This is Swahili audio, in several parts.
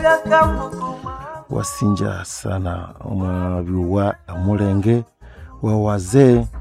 wasinja sana mwaviwa mulenge wa wazee eh,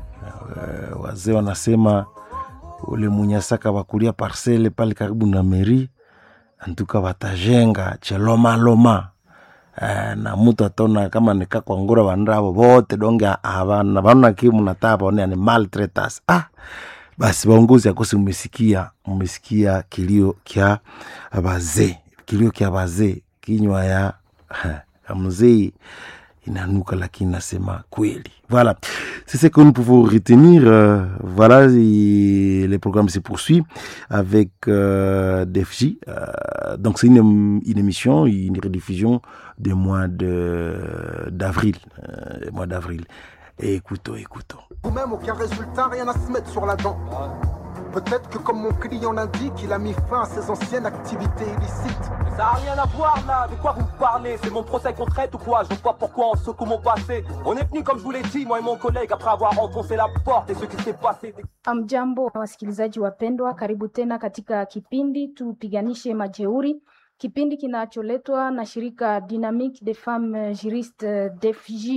wazee wanasema ule munyasaka wakulia parcele pale karibu na meri antuka watajenga chelomaloma eh, na mutu atona kama nikakwangura vanravo vote donge avana vanona ki munataa vaone ni maltretas ah basi vaongozi akosi mmesikia mmesikia kilio kya vazee kilio kya vazee kinywa ya ya mzee inanuka lakini nasema kweli voilà c'est ce que nous pouvons retenir euh, voilà et le programme se poursuit avec euh, DFJ euh, donc c'est une, une émission une rediffusion du mois de d'avril euh, mois d'avril et écoutons écoutons Ou même aucun résultat, rien à se mettre sur la dent. Peut-être que comme mon client l'indique, il a mis fin à ses anciennes activités illicites. Ça n'a rien à voir là, de quoi vous me parlez C'est mon procès qu'on traite ou quoi Je vois pas pourquoi on secoue mon passé. On est venu comme je vous l'ai dit, moi et mon collègue, après avoir enfoncé la porte et ce qui s'est passé. Amjambo wasikilizaji wapendwa, karibu tena katika kipindi tupiganishe majeuri, kipindi kinacholetwa na shirika Dynamique des Femmes Juristes DFJ.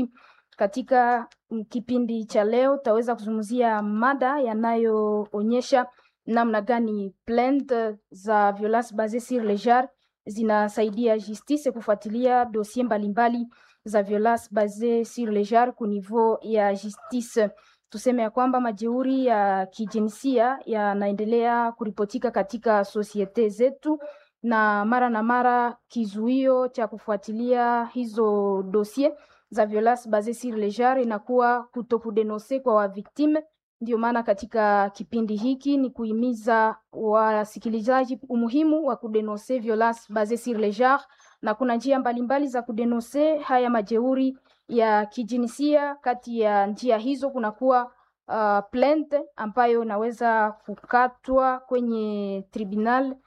Katika mm, kipindi cha leo tutaweza kuzungumzia mada yanayoonyesha namna gani plainte za violence basée sur le genre zinasaidia justice kufuatilia dosie mbalimbali za violence basée sur le genre ku niveau ya justice. Tuseme ya kwamba majeuri ya kijinsia yanaendelea kuripotika katika sosiete zetu, na mara na mara kizuio cha kufuatilia hizo dosie za violence basée sur le genre inakuwa kutokudenonse kwa waviktime. Ndio maana katika kipindi hiki ni kuhimiza wasikilizaji umuhimu wa kudenonse violence basée sur le genre, na kuna njia mbalimbali za kudenonse haya majeuri ya kijinsia. Kati ya njia hizo kunakuwa uh, plainte ambayo inaweza kukatwa kwenye tribunal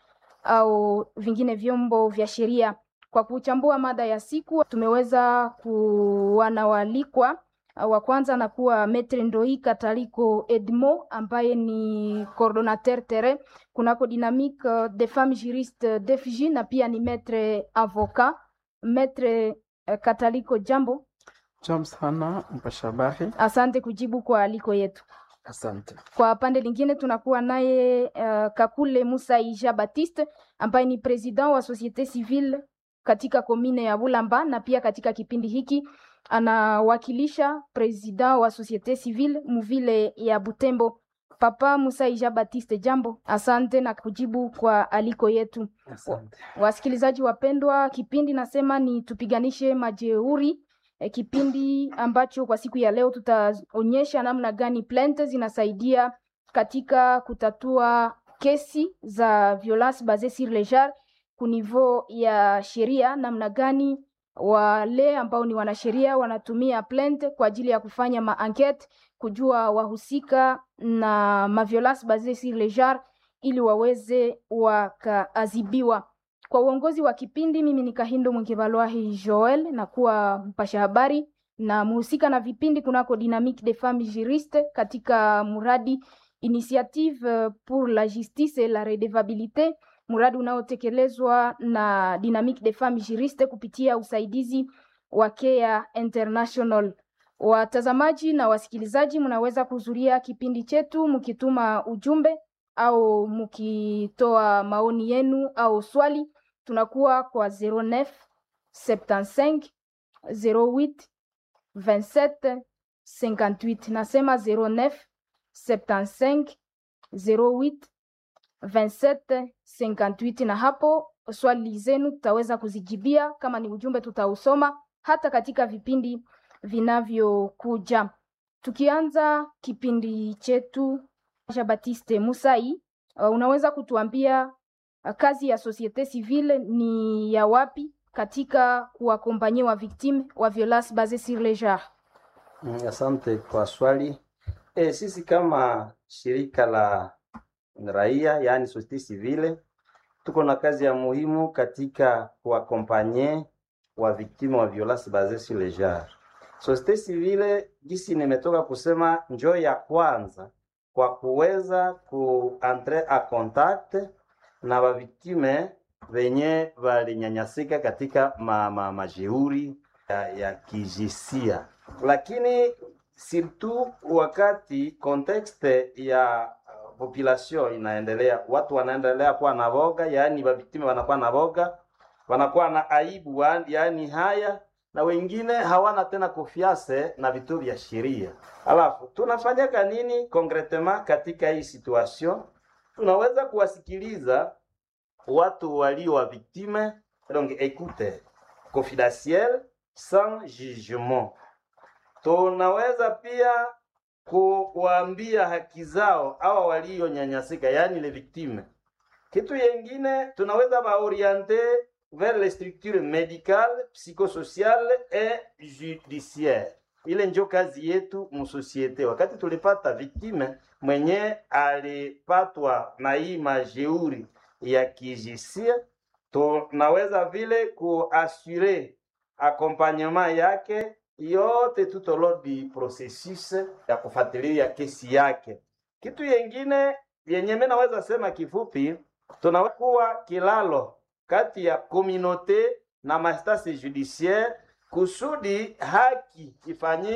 au vingine vyombo vya sheria. Kwa kuchambua mada ya siku, tumeweza kuwa na waalikwa. Uh, Wa kwanza anakuwa Metre Ndoi Kataliko Edmo ambaye ni coordonnateur terrain kunako Dynamique uh, des femmes juristes DFJ na pia ni maître avocat. Maître uh, Kataliko, jambo. Jambo sana mpasha habari. Asante kujibu kwa aliko yetu. Asante. Kwa pande lingine tunakuwa naye uh, Kakule Musa Ija Baptiste ambaye ni president wa societe civile katika komine ya Bulamba na pia katika kipindi hiki anawakilisha president wa societe civile muvile ya Butembo. Papa Musa Ija Baptiste, jambo. Asante na kujibu kwa aliko yetu. Asante. Wasikilizaji wapendwa, kipindi nasema ni tupiganishe majeuri e, kipindi ambacho kwa siku ya leo tutaonyesha namna gani plainte zinasaidia katika kutatua kesi za violence basée sur le genre ku niveau ya sheria, namna gani wale ambao ni wanasheria wanatumia plainte kwa ajili ya kufanya maankete, kujua wahusika na maviolence basée sur le genre ili waweze wakaadhibiwa. Kwa uongozi wa kipindi, mimi ni Kahindo Mwengevalwahi Joel na kuwa mpasha habari na mhusika na vipindi kunako Dynamique des Femmes Juristes katika mradi Initiative euh, pour la Justice et la Redevabilité, mradi unaotekelezwa na Dynamique des Femmes Juristes kupitia usaidizi wa Care International. Watazamaji na wasikilizaji, mnaweza kuhudhuria kipindi chetu mkituma ujumbe au mkitoa maoni yenu au swali tunakuwa kwa 09 75 08 27 58. Nasema 09 75 08 27 58, na hapo swali zenu tutaweza kuzijibia. Kama ni ujumbe, tutausoma hata katika vipindi vinavyokuja. Tukianza kipindi chetu, Jean Baptiste Musai, uh, unaweza kutuambia uh, kazi ya societe civile ni ya wapi katika kuwakompanyia wa victime wa violence basée sur le genre? Mm, Asante kwa swali. E, sisi kama shirika la raia yaani societe civile tuko na kazi ya muhimu katika kuakompanye wa victime wa violence basée sur le genre. Societe civile gisi nimetoka kusema njoo ya kwanza kwa kuweza kuentre a contact na baviktime wenye walinyanyasika katika ma, ma, majeuri ya, ya kijinsia, lakini surtout wakati kontekste ya uh, population inaendelea, watu wanaendelea kuwa na boga, yaani waviktimu wanakuwa na boga, wanakuwa na aibu, wa- yaani haya na wengine hawana tena konfiance na vituo vya sheria. Alafu tunafanyaka nini concretement katika hii situation? Tunaweza kuwasikiliza watu walio wa victime, donc écoute confidentielle sans jugement. Tunaweza pia kuwaambia haki zao hawa walionyanyasika, yaani le victime. Kitu yengine tunaweza baoriente vers les structures médicales, psychosociales et judiciaires. Ile njo kazi yetu musosiete. Wakati tulipata victime mwenye alipatwa na hii majeuri ya kijinsia, tunaweza vile kuasure accompagnement yake yote tout au long du processus ya kufuatilia kesi yake. Kitu yengine yenye mimi naweza sema kifupi, tunakuwa kilalo kati ya communauté na mastasi judiciaire kusudi haki ifanyike